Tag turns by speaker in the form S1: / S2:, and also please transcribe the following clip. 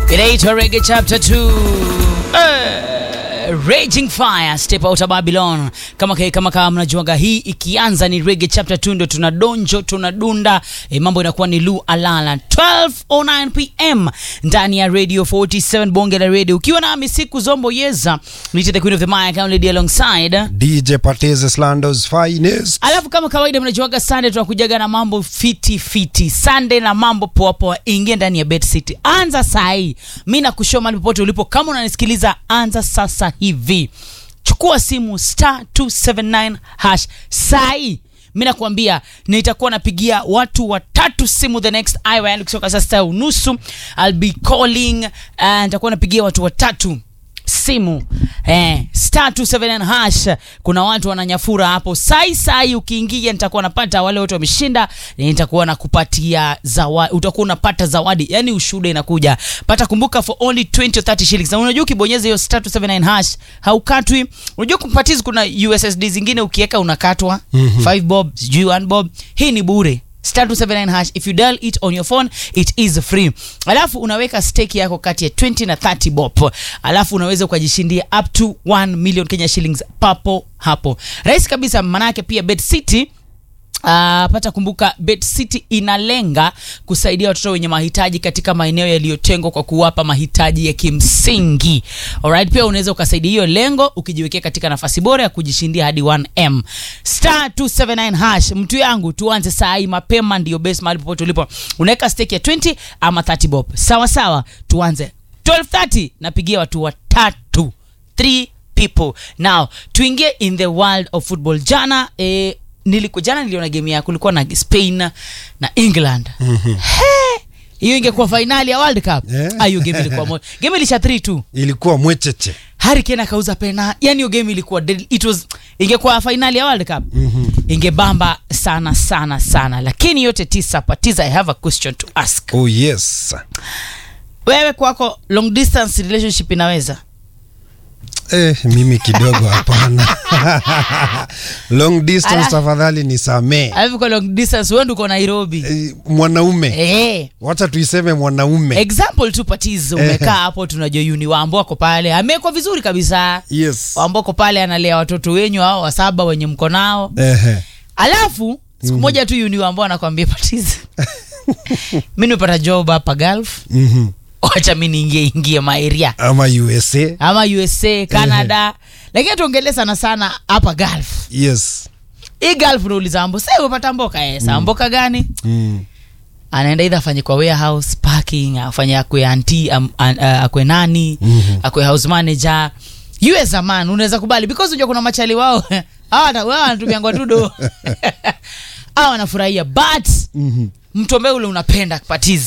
S1: Inaitwa Reggae Chapter 2. Uh, Raging Fire Step Out of Babylon. Kama kama kama, kama mnajuaga hii ikianza ni Reggae Chapter 2 ndio tunadonjo tunadunda e, mambo inakuwa ni Lu Alala 12:09 pm ndani ya Radio 47 Bonge la Radio ukiwa nami siku Zombo Yeza nite the Queen of the Mic Lady alongside
S2: DJ Pateze Slandos finest.
S1: Alafu kama kawaida mnajuaga Sunday tunakujaga na mambo fiti fiti. Sunday na mambo poa poa. Ingia ndani ya Bet City. Anza saa hii. Mimi nakushoma mahali popote ulipo kama unanisikiliza anza sasa hivi. Chukua simu star 279 hash saa hii. Mimi nakwambia nitakuwa napigia watu watatu simu the next hour yani kutoka sasa unusu I'll be calling and nitakuwa napigia watu watatu simu eh, star 279 hash. Kuna watu wananyafura hapo sai sai, ukiingia nitakuwa napata wale wote wameshinda, nitakuwa nakupatia zawadi, utakuwa unapata zawadi, yani ushuhuda inakuja pata. Kumbuka for only 20 or 30 shillings, na unajua ukibonyeza hiyo star 279 hash haukatwi. Unajua kumpatizi, kuna USSD zingine ukiweka unakatwa 5 bob, sijui 1 bob. Hii ni bure star 279 hash if you dial it on your phone it is free alafu unaweka stake yako kati ya 20 na 30 bob alafu unaweza ukajishindia up to 1 million Kenya shillings papo hapo rahisi kabisa manake pia Bet City Uh, pata kumbuka Bet City inalenga kusaidia watoto wenye mahitaji katika maeneo yaliyotengwa kwa kuwapa mahitaji ya kimsingi. Alright, pia unaweza ukasaidia hiyo lengo ukijiwekea katika nafasi bora ya kujishindia hadi 1M. Star 279 hash. Mtu yangu tuanze saa hii mapema ndio best mahali popote ulipo. Unaweka stake ya 20 ama 30 bob. Sawa sawa, tuanze. 12:30 napigia watu watatu. 3 people. Now, tuingie in the world of football. Jana eh, niliku jana niliona game ya kulikuwa na Spain na England. He! Hiyo ingekuwa finali ya World Cup.
S2: Yeah.
S1: Ah, hiyo game ilikuwa moja. Game ilisha 3-2.
S2: Ilikuwa mwecheche.
S1: Harry Kane akauza pena. Yaani hiyo game ilikuwa deadly. It was ingekuwa finali ya World Cup. Ingebamba sana sana sana. Lakini yote tisa patiza I have a question to ask.
S2: Oh yes.
S1: Wewe kwako long distance relationship inaweza?
S2: Eh, mimi kidogo hapana. Long distance
S1: Ala.
S2: tafadhali nisamee.
S1: Alafu kwa long distance wewe ndio uko Nairobi.
S2: Eh, mwanaume.
S1: Eh.
S2: Wacha tuiseme mwanaume.
S1: Example tu patizo umekaa hapo tunajua Yuni Wambo ako pale. Amewekwa vizuri kabisa.
S2: Yes.
S1: Wambo ako pale analea watoto wenyu hao wa saba wenye mko nao.
S2: Ehe.
S1: Alafu siku moja tu Yuni Wambo anakwambia patizo. Mimi nimepata job hapa Gulf.
S2: Mhm.
S1: Wacha mimi niingie ingie maeria.
S2: Ama USA.
S1: Ama USA, Canada. Lakini tuongelee sana sana hapa Gulf.
S2: Yes.
S1: Hii Gulf unauliza Ambo, sasa umepata mboka eh? Sasa mboka gani?
S2: Mm.
S1: anaenda idha afanye kwa warehouse parking afanye akwe anti um, uh, akwe nani
S2: Mhm.
S1: akwe house manager you as a man unaweza kubali because unajua kuna machali wao hawa wao wanatumia ngwatudo hawa wanafurahia but
S2: Mhm.
S1: mtu ambaye ule unapenda patizi